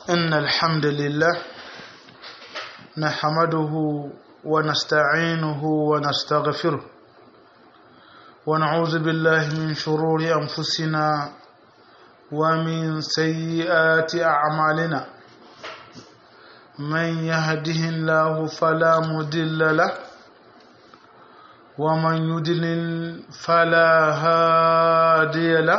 إن الحمد لله نحمده ونستعينه ونستغفره ونعوذ بالله من شرور أنفسنا ومن سيئات أعمالنا من يهده الله فلا مضل له ومن يضلل فلا هادي له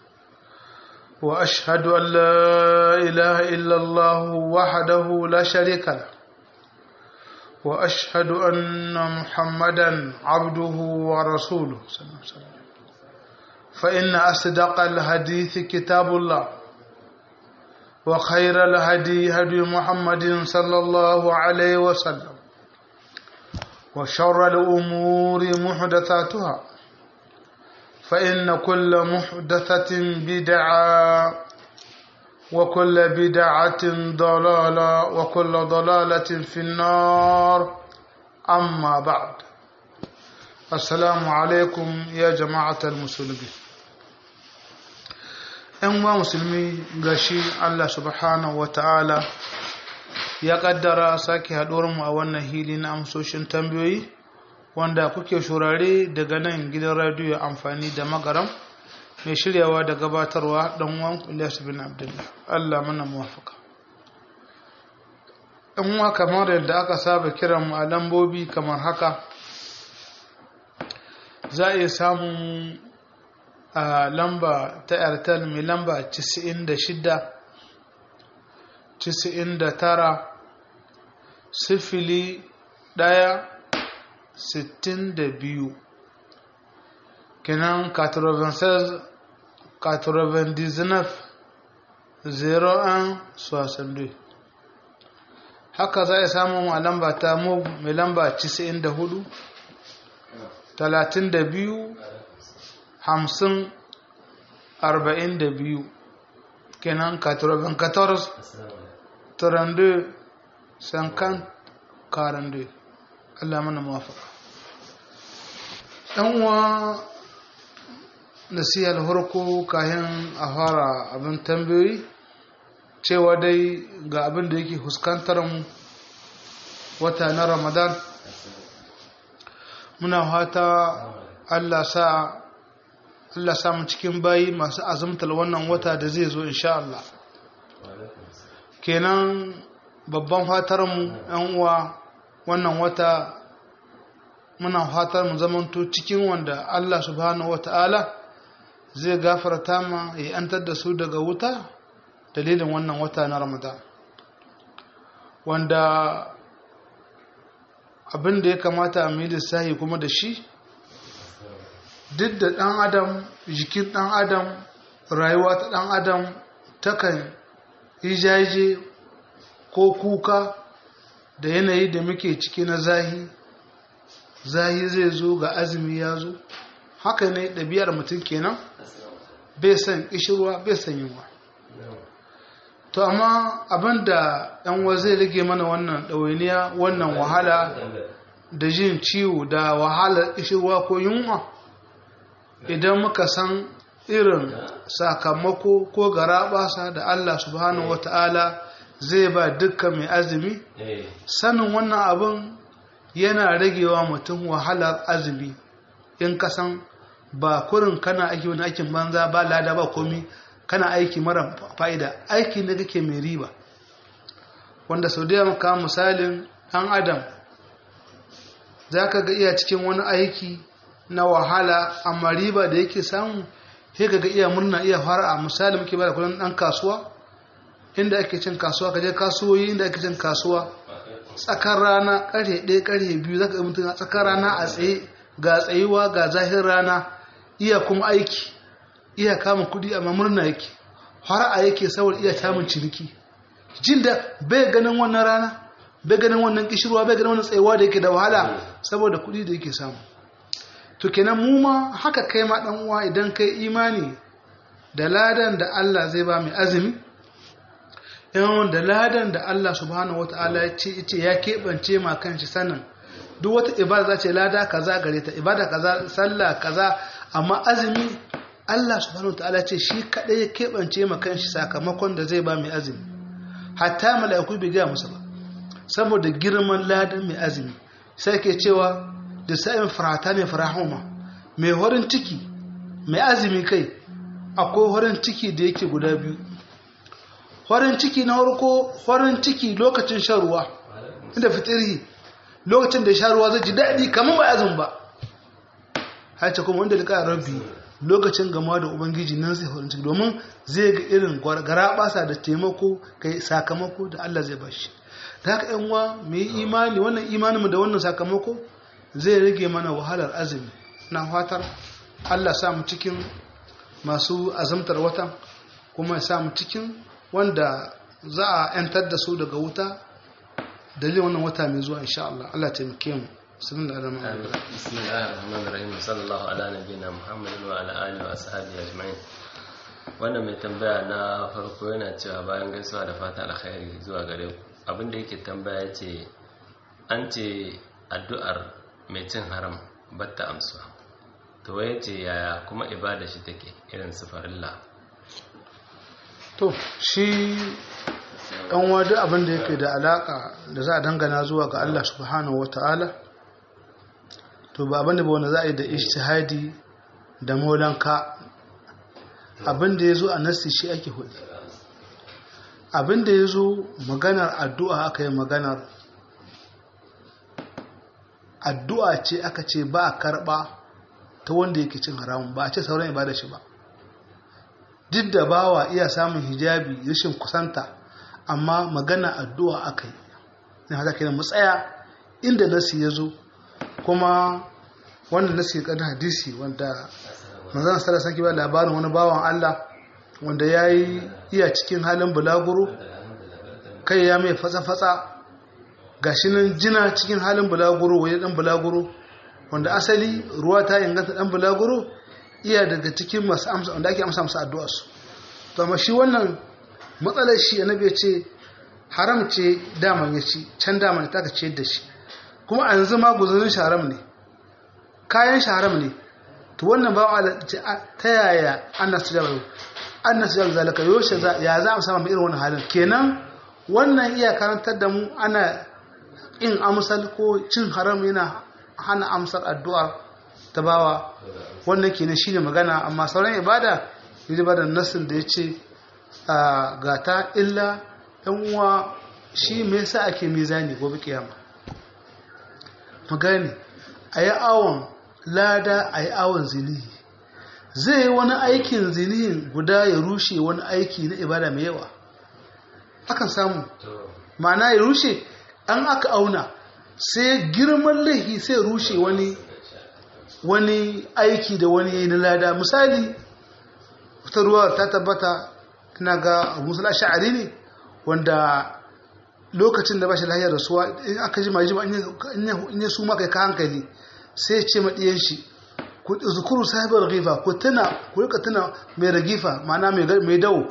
واشهد ان لا اله الا الله وحده لا شريك له واشهد ان محمدا عبده ورسوله صلى الله عليه وسلم فان اصدق الحديث كتاب الله وخير الهدي هدي محمد صلى الله عليه وسلم وشر الامور محدثاتها فإن كل محدثة بدعة وكل بدعة ضلالة وكل ضلالة في النار أما بعد السلام عليكم يا جماعة المسلمين ‘yan wa musulmi gashi Allah subhanahu wa ta'ala ya ƙaddara sake haɗuwarmu a wannan hili na amsoshin tambayoyi wanda kuke shurare daga nan gidan radiyo amfani da magaram mai shiryawa da gabatarwa dan uwan Ilyas bin Abdullah Allah mana muwafaka in wa kamar yadda aka saba kiran mu a lambobi kamar haka za a iya samun a lamba ta airtel mai lamba 96 99 sifili ɗaya sittin da biyu kenan 96 99 01 62 haka za a samu a lamba ta mu mai lamba 94 32 50 42 kenan 94 32 50 42 Allah mana mawafaka ɗan uwa nasihar harko kayan a fara abin tambayoyi cewa dai ga abin da yake fuskantar mu wata na ramadan muna fata Allah sa Allah sa mu cikin bayi masu azumtar wannan wata da zai zo insha Allah kenan babban fatar mu ɗan uwa wannan wata muna fatar mu zamanto cikin wanda Allah subhanahu wata'ala zai gafarta ma ya antar da su daga wuta dalilin wannan wata na Ramadan wanda abin da ya kamata a yi lissahi kuma da shi duk da ɗan adam jikin ɗan adam rayuwa ta ɗan adam takan yi jaje ko kuka da yanayi da muke ciki na zahi zahi zai zo ga azumi ya zo haka ne ɗabi'ar mutum kenan bai san ƙishirwa bai san yunwa to amma abinda yan zai rage mana wannan ɗawainiya wannan wahala da jin ciwo da wahalar ƙishirwa ko yunwa idan muka san irin sakamako ko garaɓasa da Allah subhanahu wata'ala zai ba dukkan mai azumi sanin wannan abin yana ragewa mutum wahalar azumi in kasan ba kurin kana aiki wani aikin banza ba lada ba komi kana aiki mara fa'ida aiki ne kake mai riba wanda sau da maka misalin ɗan adam za ka ga iya cikin wani aiki na wahala amma riba da yake samu sai ka ga iya murna iya fara a misali muke ba da kudin ɗan kasuwa inda ake cin kasuwa ka je kasuwoyi inda ake cin kasuwa tsakar rana ƙarfe ɗaya ƙarfe biyu zaka ga mutum a tsakar rana a tsaye ga tsayuwa ga zahir rana iya kuma aiki iya kama kuɗi amma murna yake har a yake saboda iya samun ciniki jin da bai ganin wannan rana bai ganin wannan kishirwa bai ganin wannan tsayuwa da yake da wahala saboda kuɗi da yake samu to kenan mu ma haka kai ma dan uwa idan kai imani da ladan da Allah zai ba mai azumi yawan da ladan da Allah subhanahu wataala ya ce ya keɓance ma kanshi sanin duk wata ibada za ce lada kaza gare ta ibada kaza sallah kaza amma azumi Allah subhanahu wataala ce shi kadai ya keɓance ma kanshi sakamakon da zai ba mai azumi hatta mala'iku bai gaya musu ba saboda girman ladan mai azumi sai ke cewa da sa'in farata ne farahuma mai horin ciki mai azumi kai akwai horin ciki da yake guda biyu horin ciki na harko horin ciki lokacin shan ruwa inda fitiri lokacin da shan ruwa zai ji daɗi kamar ba azumi ba haice kuma wanda liƙa rabbi lokacin gama da ubangiji nan zai horin ciki domin zai ga irin gara basa da taimako kai sakamako da Allah zai bashi da haka yan uwa mu yi imani wannan imaninmu da wannan sakamako zai rage mana wahalar azumi na fatar Allah sa mu cikin masu azamtar watan kuma ya sa mu cikin wanda za a yantar da su daga wuta dalilin wannan wata mai zuwa insha Allah Allah taimake mu sunan da adama bismillahir rahmanir rahim sallallahu ala nabiyina muhammadin wa ala alihi wa ashabihi ajma'in wannan mai tambaya na farko yana cewa bayan gaisuwa da fata alkhairi zuwa gare ku abinda yake tambaya ce an ce addu'ar mai cin haram batta amsuwa to waye ce yaya kuma ibada shi take irin su farilla to shi ɗan wadu abin da yake da alaka da za a dangana zuwa ga Allah subhanahu wata'ala to ba abin da ba wanda za a yi da ishtihadi da molanka abin da ya zo a nasi shi ake hudu abin da ya zo maganar addu'a aka yi maganar addu'a ce aka ce ba a karɓa ta wanda yake cin haramun ba a ce sauran ibada shi ba duk da bawa iya samun hijabi rashin kusanta amma magana addu'a aka yi ne haka kenan mu tsaya inda nasi ya zo kuma wannan nasi ya kada hadisi wanda manzon sallallahu alaihi ba labarin wani bawan Allah wanda yayi iya cikin halin bulaguro kai ya mai fatsa-fatsa gashi nan jina cikin halin bulaguro waje dan bulaguro wanda asali ruwa ta inganta dan bulaguro iya daga cikin masu amsa wanda ake amsa musu addu'ar su to amma shi wannan matsalar shi annabi ya ce haram ce daman ya ci can daman ta ka ce da shi kuma a yanzu ma guzurin shi haram ne kayan shi haram ne to wannan ba Allah ta yaya annas jabal annas jabal zalika yoshe ya za mu samu irin wannan halin kenan wannan iya karantar da mu ana in amsal ko cin haram yana hana amsar addu'a ta bawa wannan kenan shine magana amma sauran ibada yaji ba da nasin da yace ga ta illa ɗan uwa shi me yasa ake mizani gobe kiyama magani ayi awon lada ayi awon zinihi zai yi wani aikin zinihin guda ya rushe wani aiki na ibada mai yawa akan samu ma'ana ya rushe an aka auna sai girman laifi sai rushe wani wani aiki da wani yayi na lada misali wata ruwa ta tabbata ina ga musul sha'ari ne wanda lokacin da ba shi lahiyar rasuwa in aka ji majima in ya su maka ka hankali sai ya ce maɗiyan shi ku zukuru sahibar rifa ku tuna ku rika tuna mai ragifa ma'ana mai dawo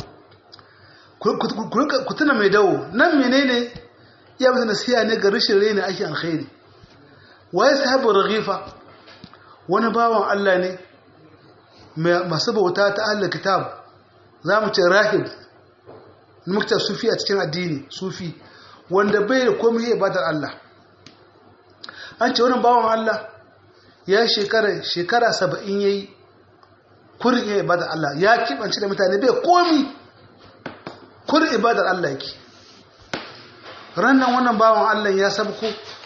ku tuna mai dawo nan menene iya masa nasiya ne ga rashin raina ake alkhairi waye sahibar ragifa wani bawan Allah ne masu bauta ta Allah kitab za mu ce rahib mukta sufi a cikin addini sufi wanda bai da komai ya ibadar Allah an ce wannan bawan Allah ya shekara shekara saba'in ya yi kurin ya ibadar Allah ya kibanci da mutane bai komi kurin ibadar Allah yake rannan wannan bawan Allah ya sabko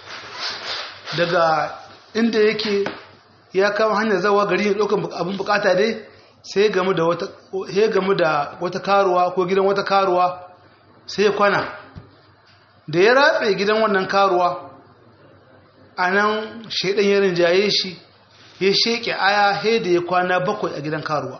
daga inda yake ya kama hanyar zawa gari ya ɗaukan abin bukata dai sai gamu da wata sai gamu da wata karuwa ko gidan wata karuwa sai kwana da ya ratse gidan wannan karuwa a nan shaidan ya rinjaye shi ya sheke aya he da ya kwana bakwai a gidan karuwa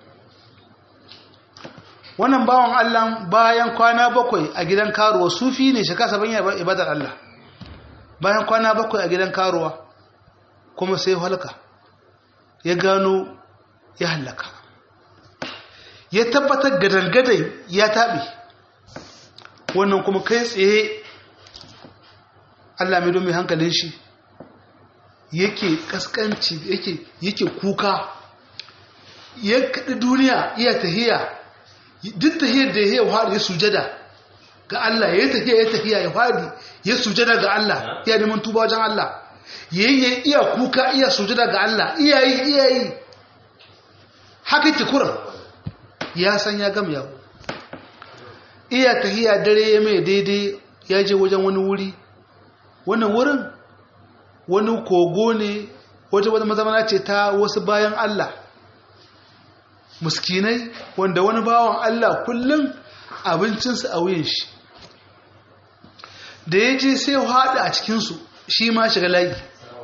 wannan bawan Allah bayan kwana bakwai a gidan karuwa sufi ne shaka saban ya ibadar Allah bayan kwana bakwai a gidan karuwa kuma sai halka ya gano ya hallaka ya tabbatar gadangadan ya taɓe wannan kuma kai tsaye Allah mai domin hankalin shi yake kaskanci yake yake kuka ya kaɗi duniya iya tahiya duk tahiyar da ya yi ya sujada ga Allah ya tafiya ya tafiya ya fadi ya sujada ga Allah ya neman tuba wajen Allah yayi iya kuka iya sujada ga Allah iyayi iyayi haka ki kuran ya san ya gama yawo iya tahiya dare ya mai daidai ya je wajen wani wuri wannan wurin wani kogo ne wajen wata mazamana ce ta wasu bayan Allah muskinai wanda wani bawan Allah kullum abincinsu a wuyan shi da ya je sai haɗa a cikinsu shi ma shiga layi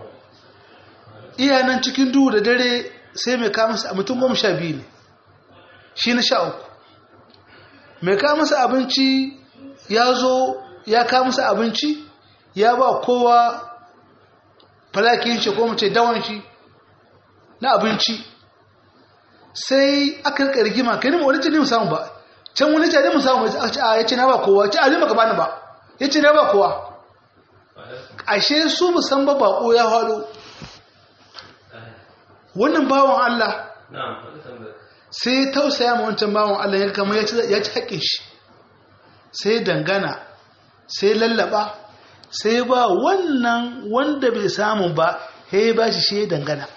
iya nan cikin duhu da dare sai mai kamasa a mutum goma sha biyu ne shi na sha uku mai kamasa abinci ya zo ya kamasa abinci ya ba kowa falakin shi ko mace dawon shi na abinci sai aka rika rigima kai ne wani ce ne musamman ba can wani ce ne musamman ba a ya ce na ba kowa ce a ne baka bani ba ya ce na ba kowa ashe su musamman ba bako ya hado wannan bawan Allah sai tausaya ma wancan bawan Allah ya kama ya ci haƙƙin shi sai dangana sai lallaba sai ba wannan wanda bai samu ba ya ba shi shi dangana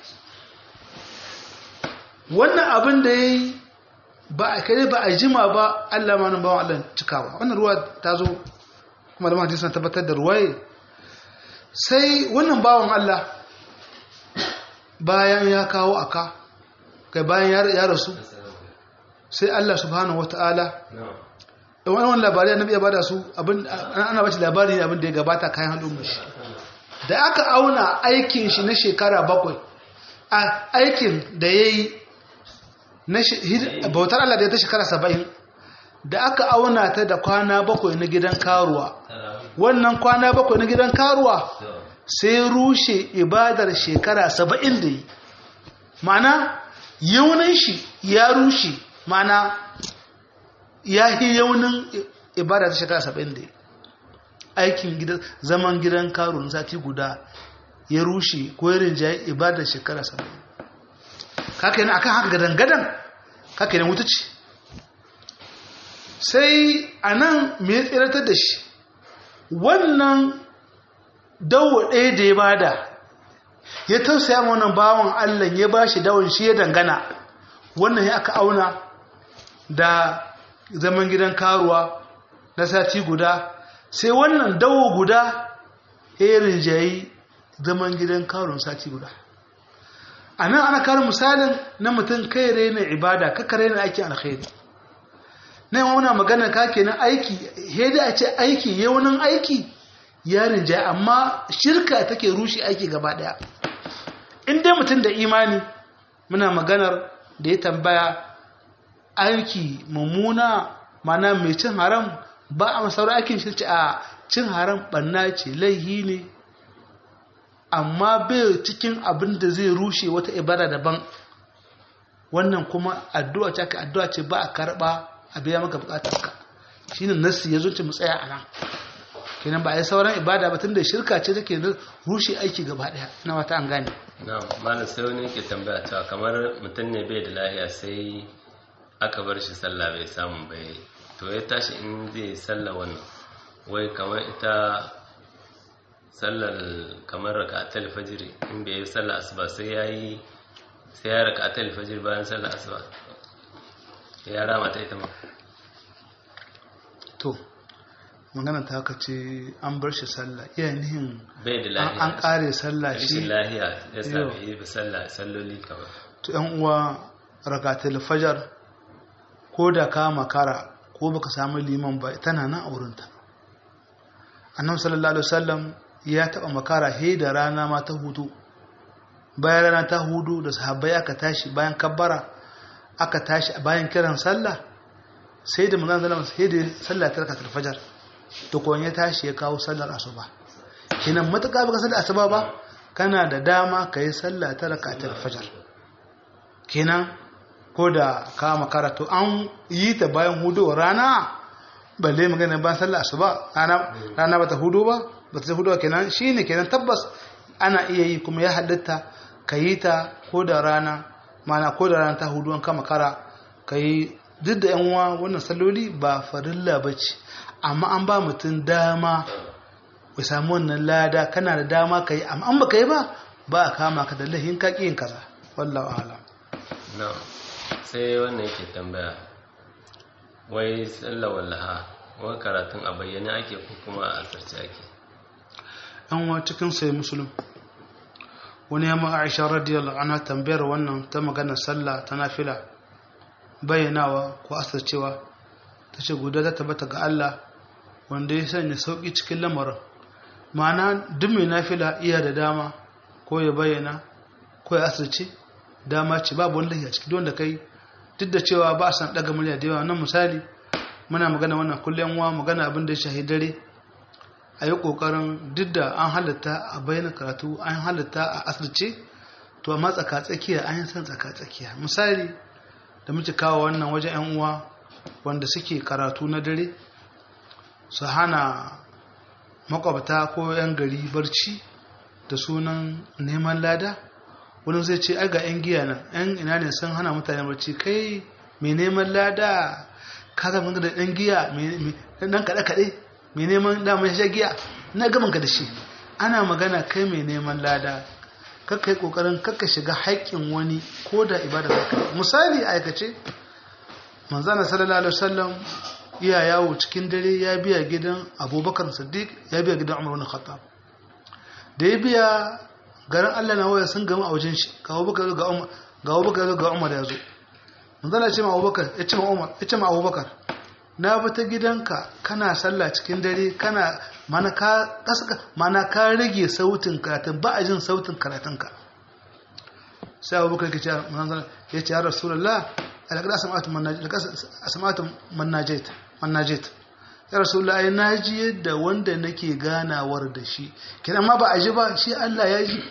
wannan abin da ya yi ba a kare ba a jima ba Allah ma nan bawan Allah cikawa wannan ruwa ta zo kuma da mahadisa na tabbatar da ruwaye sai wannan bawan Allah bayan ya kawo aka kai bayan ya rasu sai Allah subhanahu wata'ala da wani wani labari annabi ya bada su abin ana bace labari ne abin da ya gabata kayan hannun mashi da aka auna aikin shi na shekara bakwai a aikin da ya yi bautar Allah da ya ta shekara saba'in da aka auna ta da kwana bakwai na gidan karuwa wannan kwana bakwai na gidan karuwa sai rushe ibadar shekara saba'in da yi ma'ana yaunin shi ya rushe ma'ana ya yi yaunin ibada ta shekara saba'in da yi aikin zaman gidan karuwa sati guda ya rushe ko yarin jayi ibadar shekara saba'in kaka yana akan haka gadan-gadan kaka yana wuta ce sai a nan mai tsiratar da shi wannan dawo ɗaya da ya bada ya tausaya ma wannan bawan Allah ya ba shi dawon shi ya dangana wannan ya aka auna da zaman gidan karuwa na sati guda sai wannan dawo guda ya rinjayi zaman gidan karuwa sati guda a nan ana karin misalin na mutum kai raina ibada kaka raina aiki alkhairi na yi muna magana ka kenan aiki hedi a ce aiki yaunin aiki ya rinjaye amma shirka take rushe aiki gaba daya in dai mutum da imani muna maganar da ya tambaya aiki mummuna mana mai cin haram ba a masaurar aikin shi ce a cin haram banna ce laihi ne amma bai cikin abin da zai rushe wata ibada daban wannan kuma addu'a ce aka addu'a ce ba a karba a biya maka bukatarka shine nassi ya zo ce mu tsaya a nan kenan ba a yi sauran ibada ba tun da shirka ce take rushe aiki gaba daya na wata an gane na malam sai wani ke tambaya cewa kamar mutum ne bai da lahiya sai aka bar shi sallah bai samu bai to ya tashi in zai sallah wannan wai kamar ita sallar kamar raka'atul fajr in bai yi sallah asuba sai yayi sai ya raka'atul fajr bayan sallar asuba ya rama ta ita ma to magana ta haka ce an bar shi sallah iya nihin bai da lahiya an kare sallah shi rashin lahiya ya sa bai yi sallah salloli kamar to yan uwa rakatul fajar ko da ka makara ko baka samu liman ba tana nan a wurinta annabi sallallahu alaihi wasallam ya taba makara he da rana ma ta hudu bayan rana ta hudu da sahabbai aka tashi bayan kabbara aka tashi bayan kiran sallah sai da manzon sallallahu sai da sallah ta rakatul fajar to ko ya tashi ya kawo sallar asuba kenan matuƙa baka sallar asuba ba kana da dama kai sallah ta rakatul fajar kenan ko da ka makara to an yi ta bayan hudu rana balle magana bayan sallar asuba rana rana bata hudu ba bata ta hudu kenan shine kenan tabbas ana iya yi kuma ya halatta ka yi ta ko da rana mana ko da rana ta hudu an kama kara ka yi duk da yan uwa wannan salloli ba farilla ba ce amma an ba mutum dama ya samu wannan lada kana da dama ka yi amma an baka yi ba ba a kama ka da lahin ka yin kaza wallahu alam na sai wannan yake tambaya wai sallar wallaha wai karatun a bayyane ake ko kuma a asirce ake an wa cikin sai musulun wani yamma aisha radiyallahu anha tambayar wannan ta magana sallah ta nafila bayyanawa ko asircewa ta ce guda ta tabbata ga Allah wanda ya sanya sauki cikin lamarin ma'ana duk mai nafila iya da dama ko ya bayyana ko ya asirce dama ce babu wani lahiya ciki wanda kai duk da cewa ba a san daga murya da yawa nan misali muna magana wannan kullum wa magana abin da ya shahi dare a yi ƙoƙarin duk da an halatta a bayyana karatu an halatta a asirce to amma tsaka-tsakiya an yi san tsaka-tsakiya misali da muke kawo wannan wajen 'yan uwa wanda suke karatu na dare su hana makwabta ko 'yan gari barci da sunan neman lada wani zai ce aga 'yan giya nan 'yan ina ne sun hana mutane barci kai mai neman lada ka zama da 'yan giya nan kaɗe-kaɗe mai neman damar sha giya na gaban ka da shi ana magana kai mai neman lada kakka yi kokarin kakka shiga haƙƙin wani ko da ibada zaka misali aikace manzana sallallahu alaihi wasallam iya yawo cikin dare ya biya gidan abubakar siddiq ya biya gidan umar bin khattab da ya biya garin Allah na waya sun gama a wajen shi ga abubakar ga umar ga abubakar ga umar ya zo manzana ya ce ma abubakar ya ce ma umar ya ce ma abubakar na bi ta gidanka kana sallah cikin dare kana mana ka kaska mana ka rage sautin karatun ba a jin sautin karatunka sai abubakar ke ce ya ce ya rasulullah alaƙar asamatu mannajet mannajet ya rasulullah ai na ji yadda wanda nake ganawar da shi kenan ma ba a ji ba shi Allah ya ji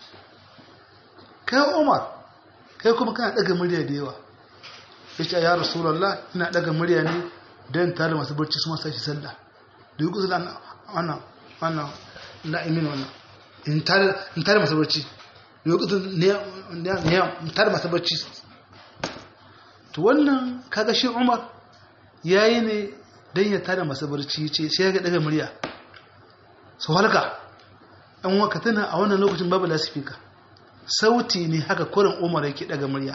kai Umar kai kuma kana daga murya da yawa ya ce ya rasulullah ina daga murya ne don tare masu barci su masu shi sallah da yi kusa wannan wannan na'imin wannan in tare masu barci da yi kusa ne tare masu barci to wannan kaga shi umar ya yi ne don ya tare masu barci ce sai ya ga daga murya su halka an waka tana a wannan lokacin babu lasifika sauti ne haka kurin umar yake daga murya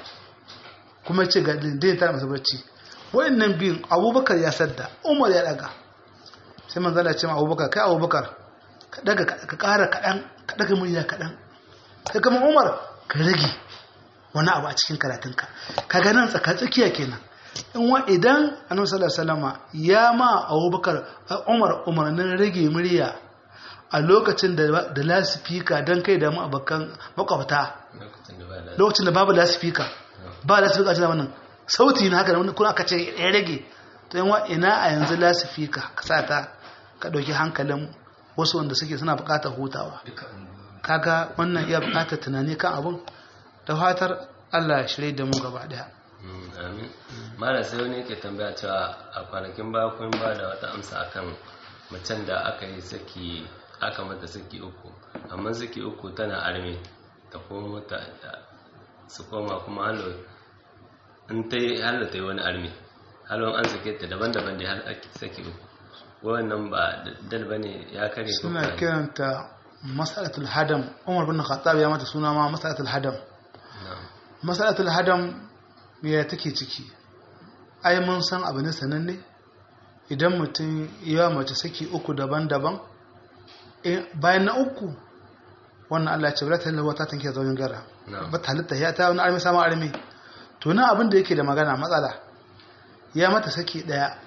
kuma ce ga da ya tare masu barci wayannan biyun abubakar ya sadda umar ya daga sai man zala ce ma abubakar kai abubakar ka daga ka kara kaɗan ka daga murya kaɗan kai kama umar ka rage wani abu a cikin karatunka ka ga nan tsaka tsakiya kenan in wa idan annabi sallallahu alaihi wasallama ya ma abubakar umar umarnin rage murya a lokacin da da lasifika dan kai da mu abakan makwabta lokacin da babu lasifika ba lasifika a wannan sauti na haka da wani kuna aka ce ya rage to yin ina a yanzu lasifika ka sa ta ka ɗauki hankalin wasu wanda suke suna buƙatar hutawa kaga wannan iya buƙatar tunani kan abun da fatar Allah ya shirye da mu gaba ɗaya amin mara sai wani yake tambaya cewa a kwanakin baya kun ba da wata amsa akan macen da aka yi saki aka mata saki uku amma saki uku tana arme ta koma ta su koma kuma halo in ta yi halo ta yi wani arme halon an sake ta daban-daban da har ake saki uku wannan ba dal ba ne ya kare suna kiranta masalatul hadam umar bin khattab ya mata suna ma masalatul hadam masalatul hadam ya take ciki ai mun san abu ne sananne idan mutum ya mace saki uku daban-daban bayan na uku wannan Allah ce wala tallahu ta tanke zaujin gara ba ta halitta ya ta wani armi samun armi to na abin da yake da magana matsala ya mata saki daya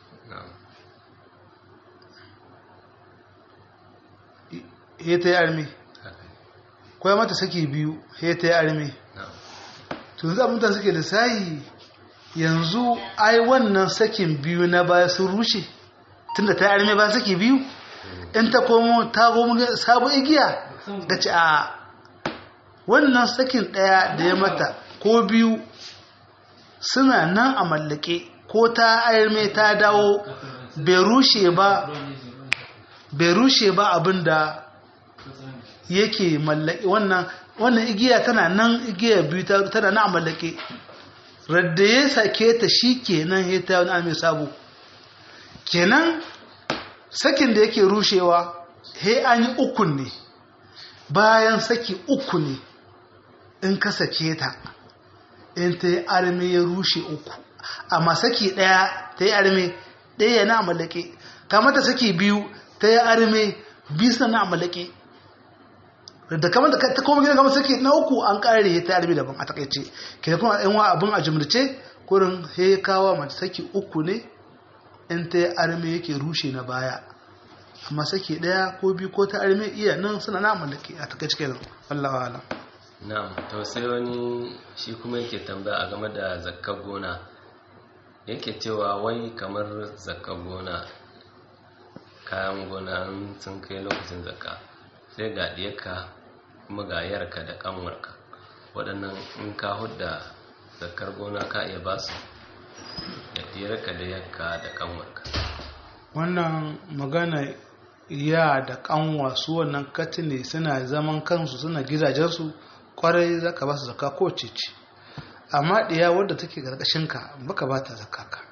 ya ta yi armi ko ya mata saki biyu ya ta yi armi to yanzu abin da suke da sayi yanzu ai wannan sakin biyu na baya sun rushe tunda ta yi armi ba saki biyu in ta komo ta komo sabu igiya ga ci a wannan sakin ɗaya da ya mata ko biyu suna nan a mallake ko ta arme ta dawo bai rushe ba bai rushe ba abinda yake mallake wannan wannan igiya tana nan igiya biyu tana nan a mallake radda ya sake ta shi kenan ya ta wani mai sabo kenan sakin da yake rushewa he an yi ukun ne bayan saki uku ne in ka sake ta in ta yi arme ya rushe uku amma saki ɗaya ta yi arme ɗaya yana mallake kamata saki biyu ta yi arme bisa na mallake da kamar da ta koma gidan kamar saki na uku an ƙare ta arme daban a takaice ke kuma yan wa abin a jumlace kurin he kawo mace saki uku ne in ta yi arme yake rushe na baya amma saki ɗaya ko biyu ko ta arme iya nan suna na mallake a takaice kenan wallahi alam na'am to sai wani shi kuma yake tambaya a game da zakkar gona yake cewa wai kamar zakkar gona kayan gona sun kai lokacin zakka sai ga diyarka kuma ga yarka da kanwarka waɗannan in ka hudda zakkar gona ka iya ba su da diyarka da yarka da kanwarka wannan magana ya da kanwa su wannan katine suna zaman kansu suna gidajensu kwarai za ka ba su zaka ko cece amma ɗiya wadda take ka baka ba ta zaka ka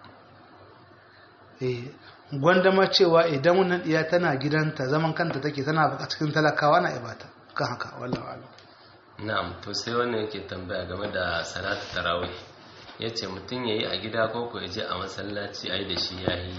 gwandama cewa idan wannan ɗiya tana gidanta zaman kanta take tana a cikin talakawa na ibata kan haka wallah wala na'am to sai wannan yake tambaya game da salatu tarawih yace mutum yayi a gida ko ko yaje a masallaci ai da shi yayi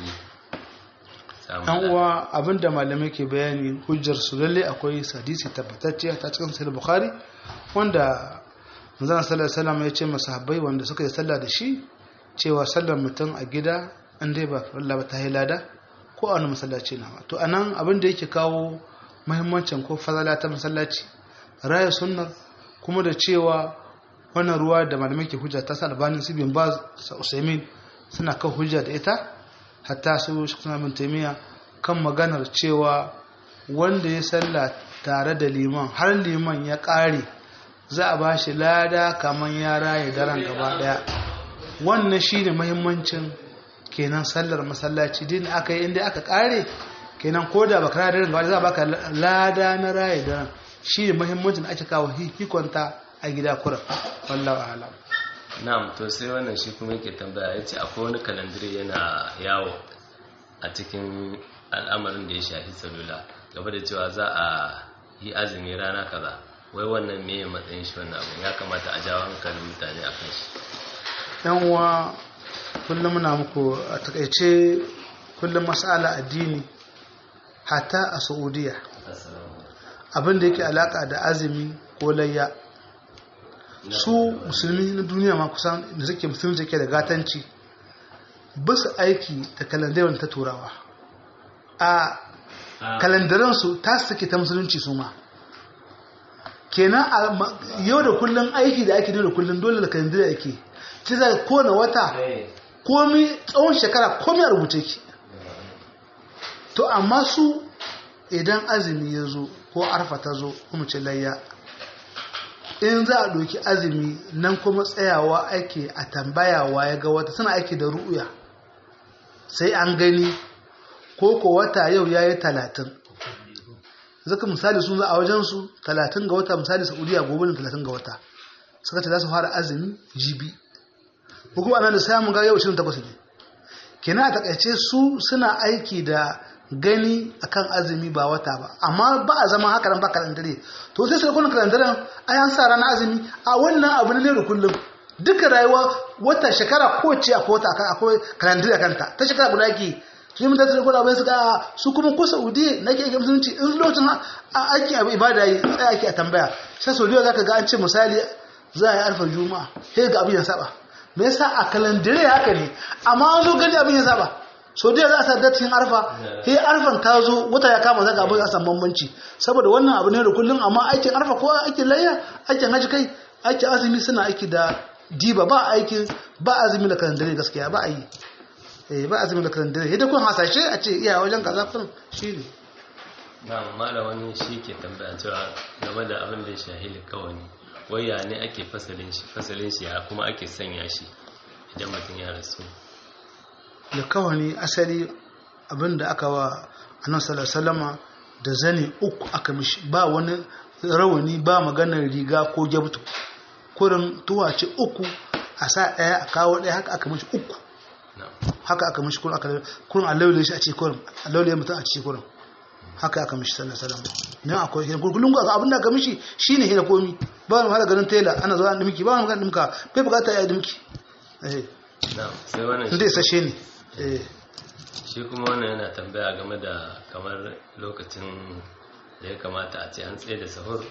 an uwa abinda malamai ke bayani hujjar su lalle akwai hadisi tabbatacce ta cikin sahih bukhari wanda manzon sallallahu alaihi wasallam ya ce masahabbai wanda suka yi sallah da shi cewa sallar mutum a gida in dai ba Allah ba ta lada ko a wani masallaci na to anan abin da yake kawo muhimmancin ko fadala ta masallaci raya sunnar kuma da cewa wannan ruwa da malamai ke hujja ta sa albanin su bin baz sa usaimin suna kan hujja da ita hatta su suna bin taimiya kan maganar cewa wanda ya salla tare da liman har liman ya ƙare za a ba shi lada kamar ya raye daren gaba ɗaya wannan shi ne mahimmancin kenan sallar masallaci din aka yi inda aka ƙare kenan ko da baka raye daren gaba za a baka lada na raye daren shi ne mahimmancin ake kawo hikonta a gida kura wallahu alam na'am to sai wannan shi kuma yake tambaya ya ce akwai wani kalandire yana yawo a cikin al'amarin da ya shafi salula gaba da cewa za a yi azumi rana kaza wai wannan me matsayin shi wannan abu ya kamata a jawo hankalin mutane a kan shi yan uwa kullum muna muku a takaice kullum mas'ala addini hatta a saudiya abin da yake alaka da azumi ko layya su musulmi na duniya ma kusan da suke musulmi suke da gatanci ba su aiki da kalandarin ta turawa a kalandaransu ta suke ta musulunci su ma kenan yau da kullum aiki da ake da kullum dole da kalandar ake ci za kowane wata komi tsawon shekara komi a rubuce ki to amma su idan azumi ya zo ko arfa ta zo kuma ce layya in za a ɗauki azumi nan kuma tsayawa ake a tambayawa ya ga wata suna aiki da ru'uya sai an gani ko ko wata yau ya yi talatin zaka misali sun za a wajensu talatin ga wata misali saudiya gobe ne talatin ga wata suka ce za su fara azumi jibi ko kuma ana da samun ga yau 28 ne kenan a takaice su suna aiki da gani akan azumi ba wata ba amma ba a zama haka nan ba kalandare to sai sai kuna kalandaren ai an sa ranar azumi a wannan abu ne da kullum duka rayuwa wata shekara ko ce akwai wata akan akwai kalandare kanta ta shekara guda ke su yi mutane da gwada bai su ga su kuma ko saudi na ke musulunci in lokacin aiki abu ibada yi tsaya ake a tambaya sai saudiya za ka ga an ce misali za a yi alfar juma'a sai ga abin ya saba me yasa a kalandare haka ne amma an zo gani abin ya saba so da za a sa datin arfa he arfan ta zo wata ya kama zaka abin a san bambanci saboda wannan abu ne da kullum amma aikin arfa ko aikin layya aikin haji kai aikin azumi suna aiki da diba ba aikin ba azumi da kalandare gaskiya ba a yi eh ba azumi da kalandare yadda kun hasashe a ce iya wajen kaza kun shi ne na mala wani shi ke tambaya cewa game da abin da ya shahili kawai wai ya ne ake fasalin shi fasalin shi ya kuma ake sanya shi idan mutum ya rasu da kawani asali abinda aka wa annan salasalama da zane uku aka mishi ba wani rawani ba maganar riga ko gyabtu kurin tuwace uku a sa ɗaya a kawo ɗaya haka aka mishi uku haka aka mishi kurin aka kurin a laulaye shi a ce kurin a laulaye mutum a ce kurin haka aka mishi sallallahu alaihi wasallam ne akwai hin kullun ga abin da aka mishi shine hina komi ba mu hada garin tela ana zuwa dimki ba mu ga dimka bai bukata ya dimki eh na'am sai wannan inda sashe ne eh shi kuma wannan yana tambaya game da kamar lokacin da ya kamata a ce an tsaye da sahur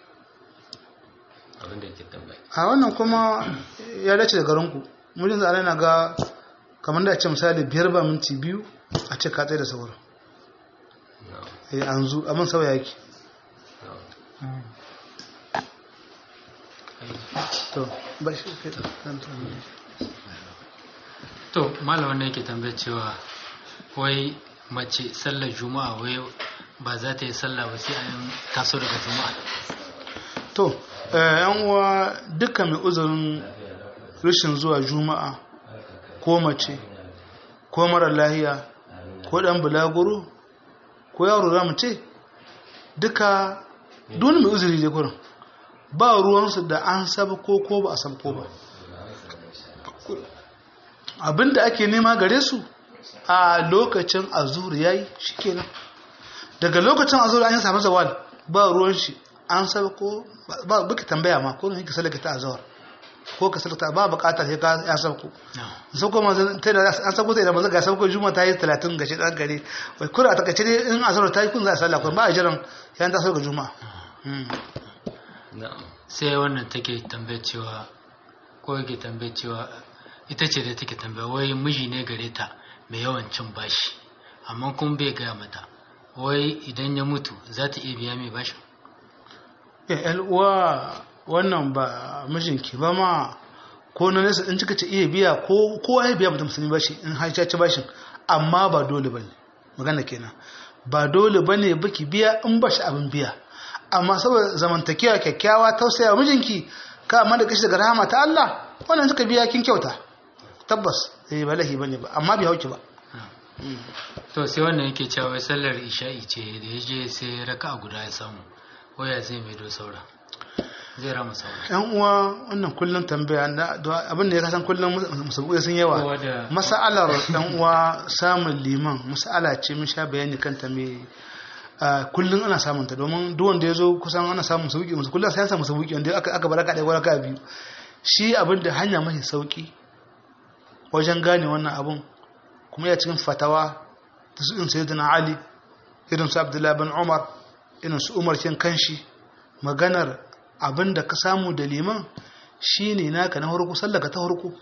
abinda yake tambaya a wannan kuma ya dace da garinku mun yanzu ana ga kamar da a ce misali biyar ba minti biyu a ce ka tsaye da sauran na'am eh an zu abin sauya yake na'am to ba shi ke dan to to malamin ne yake tambayar cewa wai mace sallar juma'a wai ba za ta yi sallah ba sai an taso daga juma'a to eh, yan uwa dukkan mai uzurin rashin zuwa juma'a ko mace ko mara lahiya ko dan bulaguro ko yaro za mu ce duka duk mai uzuri ne gurin ba ruwansu da an sabko ko ba a sabko ba abinda ake nema gare su a lokacin azur yayi shikenan daga lokacin azur an yi samu zawal ba ruwan shi an sabko ba buki tambaya ma ko ne ka salaka ta azur ko ka salaka ba bukatar sai ka ya sabko sauko ma ta da an sabko ta idan ba ga sabko juma ta yi 30 ga shi dan gare wai kura ta kace in azur ta yi kun za a sallah kun ba a jiran yan ta sauka juma'a Mm. na'am sai wannan take tambayar cewa ko yake tambayar cewa ita ce da take tambaya wai miji ne gare ta mai yawan cin bashi amma kuma bai gaya mata wai idan ya mutu za ta iya biya mai bashin ya uwa wannan ba mijinki ba ma ko na nesa in cika ce iya biya ko ko ai biya mutum musulmi bashi in har ci bashin amma ba dole bane magana kenan ba dole bane baki biya in ba shi abin biya amma saboda zamantakewa kyakkyawa tausaya mijinki ka amma da kashi daga rahama ta Allah wannan suka biya kin kyauta tabbas eh ba lahi bane ba amma bai hauki ba to sai wannan yake cewa wai sallar isha'i ce da ya je sai raka'a guda ya samu waya zai mai do saura zai rama saura yan uwa wannan kullum tambaya na da abin da ya kasan kullum musabuya sun yawa Kowa da- mas'alar dan uwa samun liman mas'ala ce mun sha bayani kanta me kullum ana samun ta domin duk wanda ya zo kusan ana samun sauki musu kullum sai an samu sauki wanda aka aka baraka da baraka biyu shi abin da hanya mafi sauki wajen gane wannan abun kuma ya cikin fatawa ta su in sayyidina ali irin su abdullahi bin umar irin su umar kin kanshi maganar abin da ka samu da liman shine naka na harko sallaka ta harko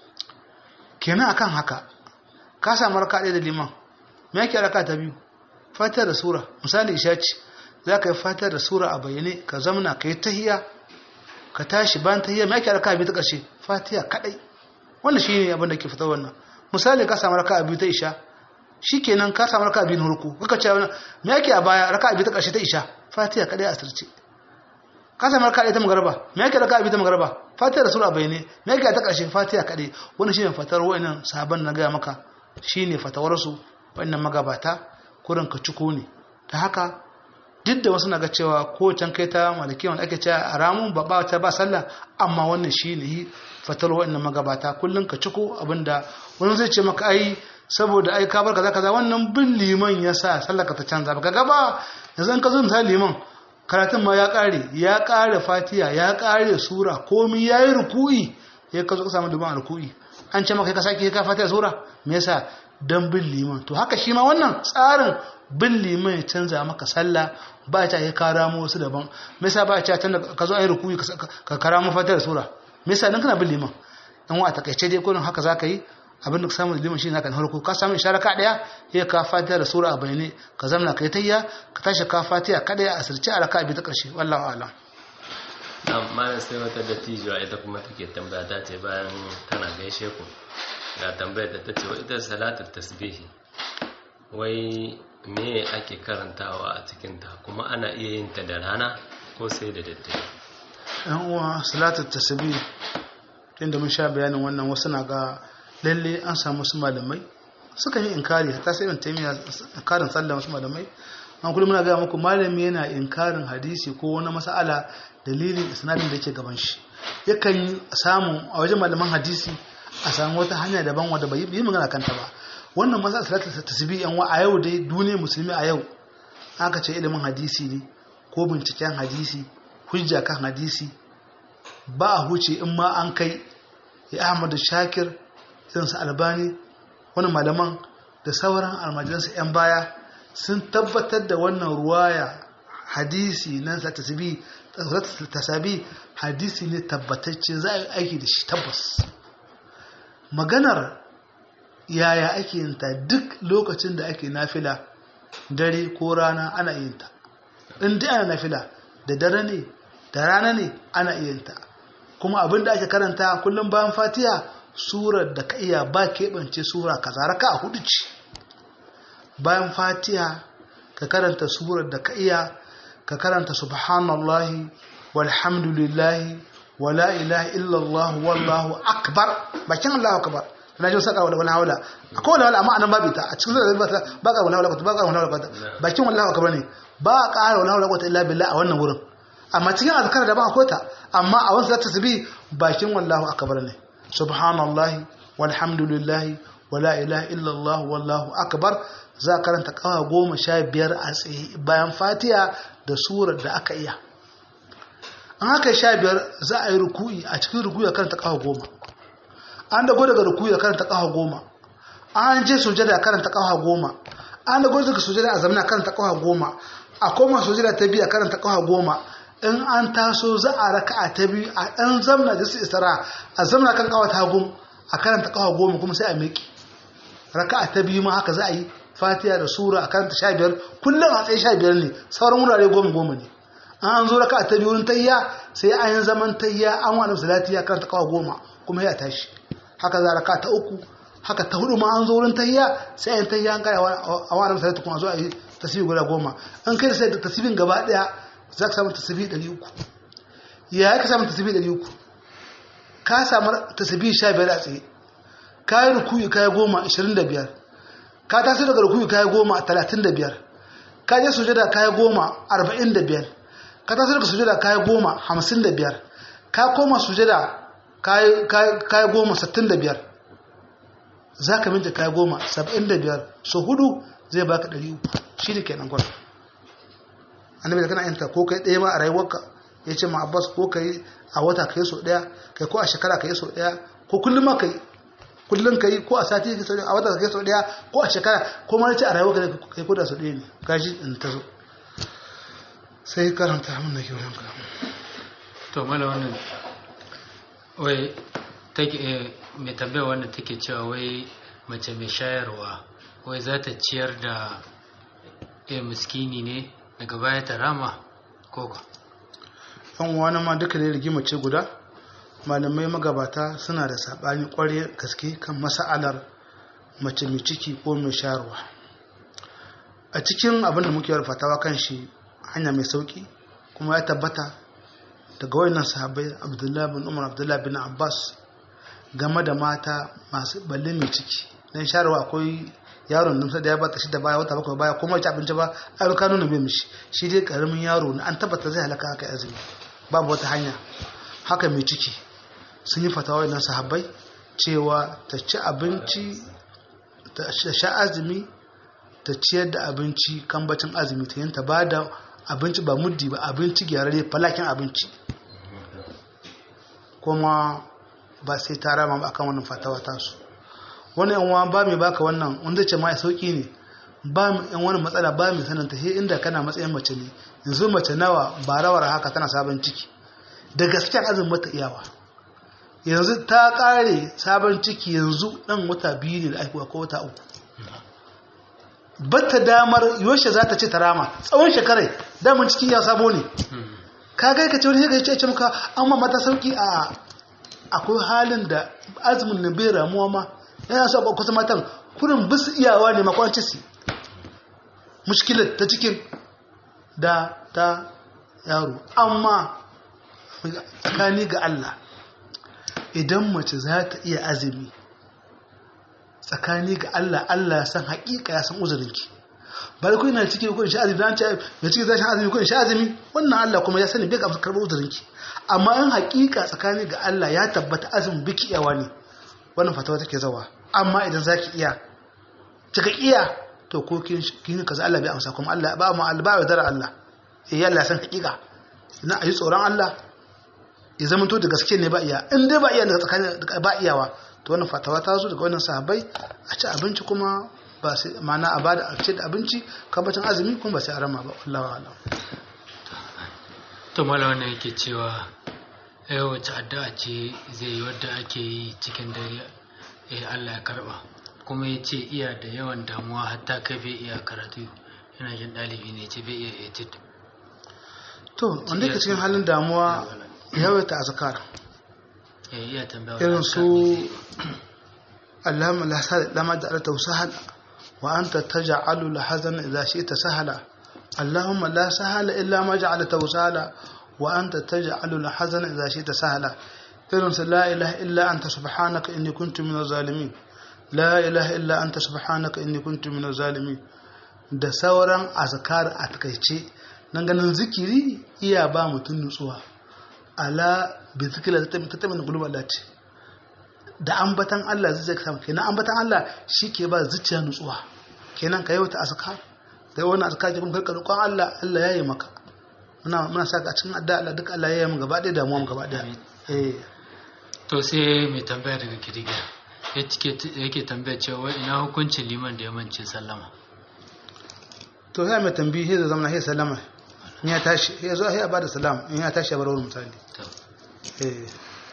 kenan akan haka ka samu raka ɗaya da liman me yake raka ta biyu fatar da sura misali isha ce za ka yi fatar da sura a bayyane ka zamana ka yi tahiya ka tashi bayan tahiya me yake raka biyu ta ƙarshe fatiha kaɗai wannan shi ne abin da ke fita wannan misali ka samu raka biyu ta isha shi kenan ka samu raka biyu na harko kaka ce wani me yake a baya raka biyu ta ƙarshe ta isha fatiha kaɗai a asirce ka samu raka ta magarba me yake raka bi ta magarba fatiha da sura bayane me yake ta karshe fatiha kade wannan shine fatar wayannan sahaban na gaya maka shine fatawar su wayannan magabata kurin ka ciko ne ta haka duk da wasu na ga cewa ko can kai ta maliki wanda ake cewa a ramun ba ba ta ba sallah amma wannan shine yi fatar wayannan magabata kullun ka ciko abinda wani zai ce maka ai saboda ai ka bar kaza kaza wannan bin liman yasa sallar ka ta canza ba kaga ba yanzu in ka zo misali liman karatun ma ya ƙare ya ƙare fatiya ya ƙare sura komi ya yi ruku'i ya ka zo ka samu duban ruku'i an ce maka ka sake ka fatiya sura me yasa dan bin liman to haka shi ma wannan tsarin bin liman ya canza maka sallah ba ta ya kara mu wasu daban me yasa ba ta tanda ka zo ayi ruku'i ka kara mu fatiya sura me yasa dan kana bin liman dan wa takaice dai kullun haka zaka yi abin da ka samu da liman shi naka na farko ka samu ishara ka daya ya ka fatiha da sura a bayane ka zamna kai tayya ka tashi ka fatiha kada ya asirce a raka'a bi ta karshe wallahi a'lam amma sai wata dattijuwa ita kuma take tambaya ta ce bayan tana gaishe ku ga tambayar da ta ce wai ita salatu tasbihi wai me ake karantawa a cikin ta kuma ana iya yin ta da rana ko sai da daddare yan uwa salatu tasbih inda mun sha bayanin wannan wasu na ga lalle an samu su malamai suka yi inkari ta sai ibn taymiya inkarin sallah wasu malamai an kullum muna ga muku malami yana inkarin hadisi ko wani mas'ala dalilin isnadin da yake gaban shi yakan samu a wajen malaman hadisi a samu wata hanya daban wadda bai yi magana kanta ba wannan masa salatu tasbih yan wa a yau dai duniyar musulmi a yau aka ce ilimin hadisi ne ko binciken hadisi hujja kan hadisi ba a huce in ma an kai ya ahmadu shakir irinsu albani wani malaman da sauran almajiransu 'yan baya sun tabbatar da wannan ruwaya hadisi na tasabi hadisi ne tabbatacce za a yi aiki da shi tabbas maganar yaya ake yin ta duk lokacin da ake nafila dare ko rana ana yin ta in dai ana nafila da dare ne da rana ne ana yin ta kuma abin da ake karanta kullum bayan fatiha surar da ka iya ba keɓance sura kaza raka a hudu ce bayan fatiha ka karanta surar da ka iya ka karanta subhanallahi walhamdulillahi wala ilaha illallah wallahu akbar bakin allahu akbar na jin saka wala hawla akwai wala hawla amma anan babu ta a cikin zuwa ba ba ka wala hawla ba ka wala hawla bakin wallahu akbar ne ba ka wala hawla illa billah a wannan wurin amma cikin azkar da ba akwai ta amma a wasu zata tabi bakin wallahu akbar ne subhanallahi walhamdulillahi wala ilaha illallah wallahu akbar za karanta kawa goma sha biyar a tsaye bayan fatiha da surar da aka iya an haka sha biyar za a yi ruku'i a cikin ruku'i a karanta kawa goma an dago daga ruku'i a karanta kawa goma an je sujada a karanta kawa goma an dago daga sujada a zamana karanta kawa goma a koma sujada ta biyu a karanta kawa goma in an taso za a raka a ta biyu a ɗan zamna da su istara a zamna kan kawa ta gum a karanta kawa goma kuma sai a miƙe raka a ta biyu ma haka za a yi fatiha da sura a karanta sha biyar kullum a tsaye sha biyar ne sauran wurare goma goma ne an zo raka a ta biyu wurin tayya sai an yi zaman tayya an wani salati ya karanta kawa goma kuma ya tashi haka za a raka ta uku haka ta hudu ma an zo wurin tayya sai an tayya an kare a wani salati kuma zo a yi tasiri guda goma an kai sai da tasibin gaba daya za ka samu tasiri ɗari uku ya ka samu tasiri ɗari uku ka samu tasiri sha biyar a tsaye ka yi rukuyi ka yi goma ashirin da biyar ka taso daga rukuyi ka yi goma talatin da biyar ka je sujada ka yi goma arba'in da biyar ka taso daga sujada ka yi goma hamsin da biyar ka koma sujada ka yi goma sittin da biyar za ka minta ka yi goma saba'in da biyar so hudu zai baka ɗari uku shi ne kenan gwada annabi da kana yanta ko kai ɗaya ma a rayuwarka ya ce ma abbas ko kai a wata ka yi so ɗaya kai ko a shekara ka yi so ɗaya ko kullum ma ka yi kullum ka yi ko a sati ka a wata ka yi so ɗaya ko a shekara ko ma ce a rayuwarka ka yi ko da so ɗaya ne gashi in ta zo sai karanta mun da ke wajen ka to mala wannan wai take mai tambaya wannan take cewa wai mace mai shayarwa wai za ta ciyar da miskini ne daga baya ta rama koko yan wani ma duka ne rigima ce guda malamai magabata suna da saɓani ƙwarya gaske kan masa'alar mace mai ciki ko mai shayarwa a cikin abin da muke fatawa kan shi hanya mai sauki kuma ya tabbata daga wayannan sahabbai abdullahi bin umar abdullahi bin abbas game da mata masu balle mai ciki don shayarwa akwai yaron numsa da ya bata shi da baya wata bakwai baya kuma ci abinci ba ai ka nuna bai mishi shi dai karamin yaro ne an tabbata zai halaka haka azumi babu wata hanya haka mai ciki sun yi fatawa wannan sahabbai cewa ta ci abinci ta sha azumi ta ciyar da abinci kambacin azumi ta yin ta ba da abinci ba muddi ba abinci gyararre falakin abinci kuma ba sai ta rama ba akan wannan fatawa tasu wani yan ba mai baka wannan wanda ce ma ya sauki ne ba mu yan wani matsala ba mai sananta he inda kana matsayin mace ne yanzu mace nawa ba rawar haka tana sabon ciki da gaskiyar azumin mata iyawa yanzu ta kare sabon ciki yanzu dan wata biyu ne da aihuwa ko wata uku batta damar yoshe za ta ce ta rama tsawon shekarai damar cikin ya sabo ne ka gai ka ce wani ya ce maka an ma mata sauki a akwai halin da azumin na bai ramuwa ma yana so ba kusa matan kurin bisu iyawa ne makwanci su mushkilar ta cikin da ta yaro amma tsakani ga Allah idan mace za ta iya azumi tsakani ga Allah Allah san haƙiƙa ya san uzurinki ba da kuna ciki ko sha azumi dan ce mai ciki zai sha azumi ko sha azumi wannan Allah kuma ya sani bai ga karɓar uzurinki amma in haƙiƙa tsakani ga Allah ya tabbata azumin biki yawa ne wannan fatawa take zawa amma idan zaki iya kika iya to ko kin kin kaza Allah bai amsa kuma Allah ba mu alba dara Allah eh Allah san hakika na ayi tsoron Allah ya zama to da gaske ne ba iya in dai ba iya daga tsakanin ba iyawa to wannan fatawa ta zo daga wannan sahabbai a ci abinci kuma ba sai ma'ana a bada a ce da abinci kambacin azumi kuma ba sai a rama ba wallahi alam to mala wannan yake cewa eh wace addu'a ce zai yi wadda ake yi cikin dare eh Allah ya karba kuma ya ce iya da yawan damuwa hatta kai bai iya karatu yana jin ɗalibi ne ce bai iya etid to wanda yake cikin halin damuwa yawaita azkar eh iya tambaya irin su Allahumma la sahla lama ja'alta sahla wa anta taj'alu al-hazana idha shi'ta sahla Allahumma la sahla illa ma ja'alta sahla wa anta taj'alu al-hazana idha shi'ta sahla irin su la ilaha illa anta subhanaka inni kuntu minaz zalimin la ilaha illa anta subhanaka inni kuntu minaz zalimin da sauran azkar a takaice nan ganin zikiri iya ba mutum nutsuwa ala bi zikira ta tattamin gulub Allah ce da ambatan Allah zai ka samu kenan ambatan Allah shi ke ba zuciya nutsuwa kenan ka yawata azkar da wani azkar ke kuma karka roƙon Allah Allah ya yi maka muna muna saka a cikin adda Allah duk Allah ya yi mu gaba ɗaya damuwa mu gaba ɗaya eh to sai mai tambaya daga kidiga yake tambaya cewa ina hukuncin liman da ya mance sallama to sai mai tambayi sai zama sai sallama in ya tashi ya zo sai a bada salam in ya tashi ya bar wani misali to eh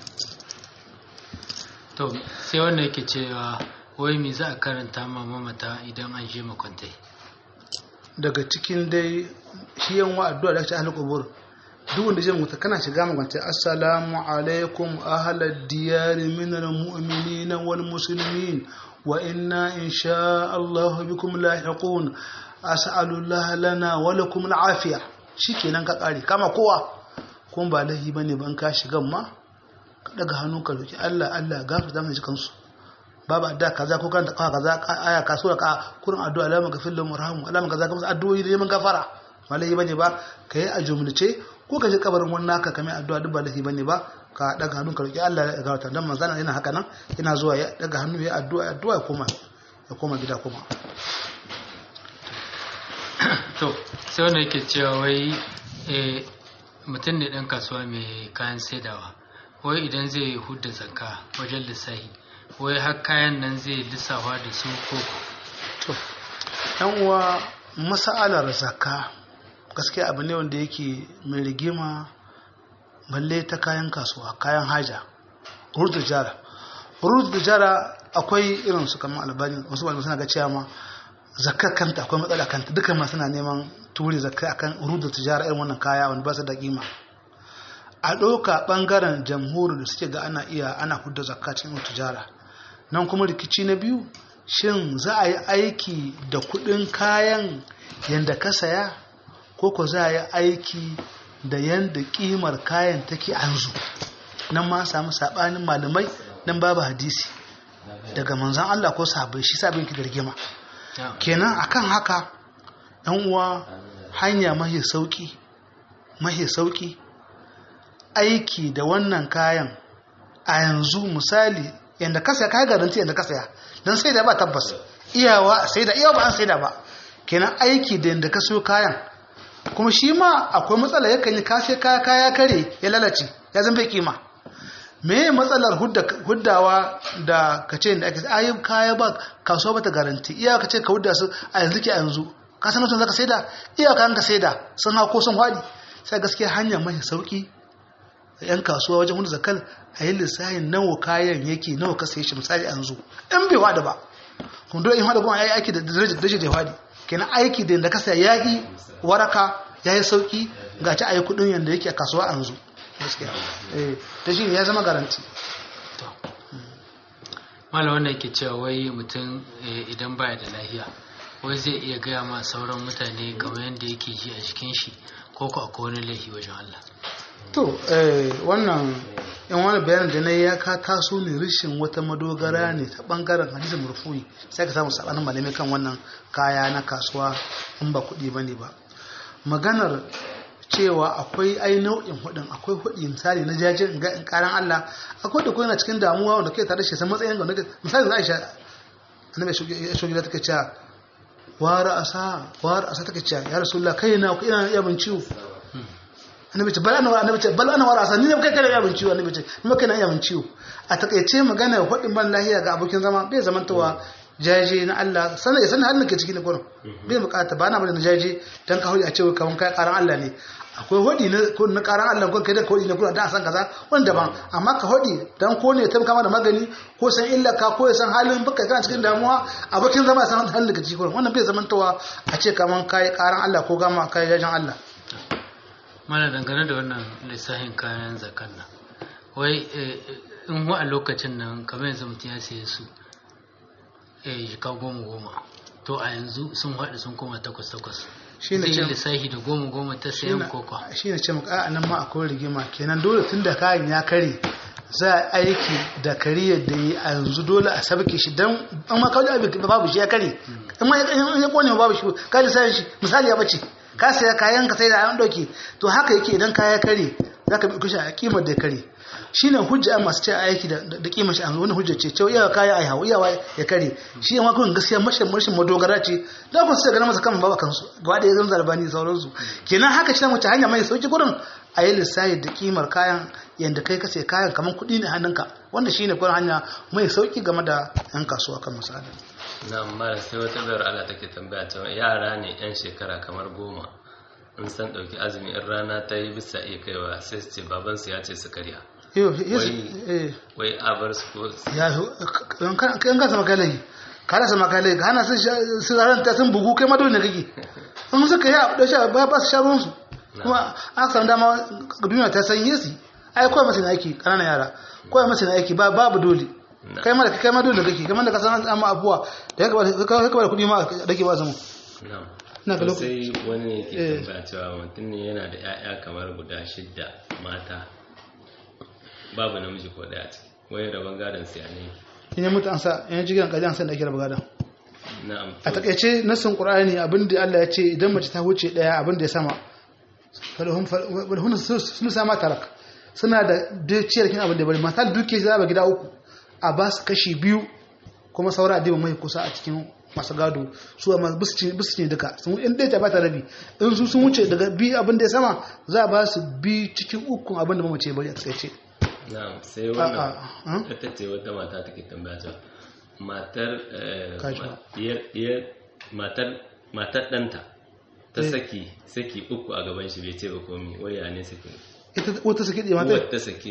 to sai wanda yake cewa wai me za a karanta ma mamata idan an je makwantai daga cikin dai shi yan wa addu'a da ake ahlul qubur duk wanda zai mutu kana shiga magance assalamu alaikum ahlad diyar min almu'minin wal muslimin wa inna insha Allah bikum lahiqun as'alu Allah lana wa lakum al'afiya shikenan ka kare kama kowa kuma ba lahi bane ban ka shiga ma ka daga hannu ka roki Allah Allah gafarta mana cikin su babu addu'a kaza ko kan kaza kaza aya ka sura ka kurin addu'a la magfir lahum warhamhum Allah kaza kuma addu'o'i da neman gafara ba lahi bane ba kai a jumlace ko ka je kabarin wani naka kamar addu'a duk ba lahi bane ba ka daga hannu ka roki Allah ya gafarta dan manzana yana haka nan yana zuwa ya daga hannu ya addu'a addu'a ya koma ya koma gida kuma to sai wanda yake cewa wai eh, mutum ne ɗan kasuwa mai kayan saidawa wai idan zai hudda zakka wajen lissahi wai har kayan nan zai lissafa da su ko to yan uwa mas'alar zakka gaskiya abu ne wanda yake mai rigima balle ta kayan kasuwa kayan haja urdu jara urdu jara akwai irin su kamar albani wasu wani suna ga cewa ma zakka kanta akwai matsala kanta duka ma suna neman turi zakka akan urdu tijara irin wannan kaya wanda ba su da kima a ɗauka ɓangaren jamhuri da suke ga ana iya ana hudda zakka cikin tijara nan kuma rikici na biyu shin za a yi aiki da kuɗin kayan yadda ka saya ko ko za a yi aiki da yadda ƙimar kayan take yanzu nan ma samu saɓanin malamai nan babu hadisi daga manzan Allah ko sahabbai shi sabin ki da rigima kenan akan haka yan uwa hanya mahi sauki mahi sauki aiki da wannan kayan a yanzu misali yadda ka saya kayan garanti yadda ka saya don sai da ba tabbas iyawa sai da iyawa ba an sai da ba kenan aiki da yadda ka so kayan kuma shi ma akwai matsala yakan yi kashe kaya kaya kare ya lalace ya zan bai kima me matsalar huddawa da ka ce da ake ayi kaya ba kasuwa bata garanti iya ka ce ka hudda su a yanzu ke a yanzu ka san mutum zaka saida iya ka ka saida sun hako sun hwadi sai gaskiya hanya mai sauki yan kasuwa wajen hudu zakal a yi lissahin nawa kayan yake nawa ka saye shi misali yanzu in bai wada ba kuma dole in wada kuma yayi aiki da darajar darajar da wadi kenan aiki da yanda ka saya yayi waraka yayi sauki ga ci ayi kudin yanda yake a kasuwa yanzu gaskiya eh da shi ya zama garanti to mala wanda yake cewa wai mutum eh, idan baya da lafiya wai zai iya gaya ma sauran mutane kamar yadda yake ji a jikin shi ko ko akwai wani laifi wajen Allah to eh, wannan in wani bayanin da na yi ya ka taso ne rishin wata madogara ne ta bangaren hadisin murfuyi sai ka samu sabanin malamai kan wannan kaya na kasuwa in ba kuɗi ba ne ba maganar cewa akwai ai nau'in hudin akwai hudi misali na jajin ga in karan Allah akwai da kuma cikin damuwa wanda kai tare da shi san matsayin ga misali za a sha annabi ya shogi da take cewa wara asa wara asa take cewa ya rasulullah kai na ina iya bin ciwo annabi ce bal ana annabi ce bal ana wara asa ni ne kai kana iya bin ciwo annabi ce ni kai na iya bin ciwo a takaice magana hudin ban lahiya ga abokin zama bai zamantawa jaje na Allah sanar ya sanar halin ke ciki na gurin bai bukata ba na bada na jaje dan ka hudi a cewa kaman kai karan Allah ne akwai hodi na na karan Allah ko kai da hodi na gurin da san kaza wanda daban amma ka hodi dan ko ne ta kama da magani ko san illa ka ko san halin baka kana cikin damuwa abokin zama san halin ke ciki gurin wannan bai zamantawa a ce kaman kai karan Allah ko gama kai jajen Allah mana dangane da wannan lissafin kayan zakan nan wai in wa a lokacin nan kamar yanzu mutum ya saye su eh jika goma goma to a yanzu sun haɗu sun koma takwas takwas shi ne zai yi ce lissafi da goma goma ta sayan koko shi ne ce maka a nan ma akwai rigima kenan dole tun da kayan ya kare za a aiki da kariyar da yi a yanzu dole a sabke shi don an ma kawai abin da babu shi ya kare in ma in ya kone babu shi ka lissafin shi misali ya bace ka saya kayan ka sai da an ɗauke to haka yake idan kaya kare za ka bi shi a kimar da ya kare shi ne hujja masu ce aiki da da kimar shi a wani hujja ce cewa iyawa kaya ai hawa iyawa ya kare shi yamma kun gaskiya mashin mashin madogara ce da kun sai ganin masa kan baba kansu gaba da ya zama zarbani sauransu kenan haka shi mace hanya mai sauki gurin a yi lissafi da kimar kayan yadda kai ka sai kayan kamar kuɗi ne hannunka wanda shi ne gurin hanya mai sauki game da yan kasuwa kan misali na amma sai wata bayar Allah take tambaya cewa yara ne yan shekara kamar goma in san ɗauki azumi in rana ta yi bisa iya kaiwa sai su ce babansu ya ce su karya yau Wai- wai a bar su ko ya kan kan sama kai lagi ka rasa maka lagi ka hana sun su ran ta sun bugu kai ma dole ne kake in suka yi abu da sha ba ba su sha ruwan su kuma an samu dama duniya ta san yesi ai kawai masu aiki kananan yara kawai masu aiki ba babu dole Na. kai ma da kai ma dole kake kamar da ka san an ma abuwa da ya ka ka da kuɗi ma da ke ba zama na'am Ina ga To lokaci- sai wani ne ke Eh. tambaya cewa mutum ne yana da 'ya'ya kamar guda shidda mata babu namiji ko daya ce wai rabon gadon siya ne in ya mutu an sa in ya ji gidan kaji an san da ake raba gadon na'am a takaice nassin qur'ani abinda Allah ya ce idan mace ta wuce daya abinda ya sama falhum falhum sun sama tarak suna da dukiyar kin abin da bari mata duke za ba gida uku a ba su kashi biyu kuma saura adiba mai kusa a cikin masu gado su amma bisu ne duka sun in dai ta bata rabi in su sun wuce daga bi abin da ya sama za a ba su bi cikin ukun abin da mamace bari a takaice na'am sai a wannan a ita ce wata mata take tambaya cewa matar eh, Kaji ma- ba. diyar- diyar- matar matar ɗanta ta Eh. saki saki uku a gaban shi bai ce ba komi waya ne saki ita wata suke ɗaya mata uwar ta sake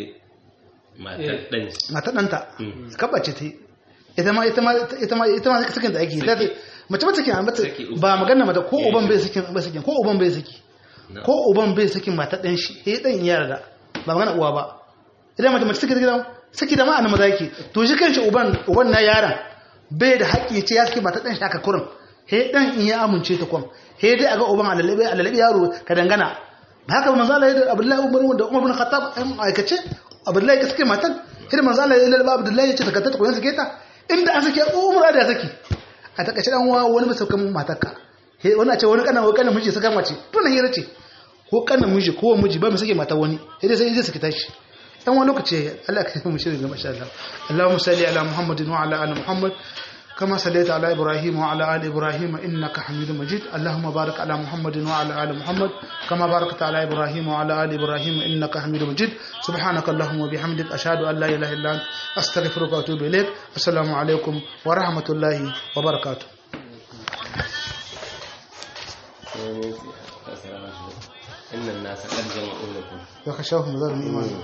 matar ɗan shi mata ɗanta Mm. kabace ta yi ita ma ita ma ita ma ita ma sakin da ake ta Saki. mace mace kenan mata Saki uku. ba magana mata ko Eh. uban bai sakin bai sakin ko uban bai saki Na'am. ko uban bai sakin mata ɗan shi eh ɗan ya yarda ba magana uwa ba idan mace mace saki da gidan saki da ma'ana maza yake to shi kanshi uban uban na yaron bai da haƙƙi ce ya saki mata ɗan shi haka kurin he ɗan in ya amince ta kwan he dai a ga uban alalabe alalabe yaro ka dangana ba haka manzo Allah ya da Abdullahi Umar da Umar bin Khattab ai aikace Abdullahi ka sake matan irin manzo Allah ya lalaba Abdullahi ya ce ta ta koyan sake ta inda an sake Umar da saki a takaice dan uwa wani bai saukan matarka he wani a ce wani kana wani kana miji saka mace to na hira ce ko kana miji ko miji ba mu sake mata wani sai dai sai dai sake tashi dan wani lokaci Allah ka yi mu shirin gaba insha Allah Allahumma salli ala Muhammadin wa ala ali Muhammad كما صليت على إبراهيم وعلى آل إبراهيم إنك حميد مجيد اللهم بارك على محمد وعلى آل محمد كما باركت على إبراهيم وعلى آل إبراهيم إنك حميد مجيد سبحانك اللهم وبحمدك أشهد أن لا إله إلا أنت أستغفرك وأتوب إليك السلام عليكم ورحمة الله وبركاته sai ne su- assalamu alaikum. innan nasa qad jama'u lakum يخشوهم ذر الإيمان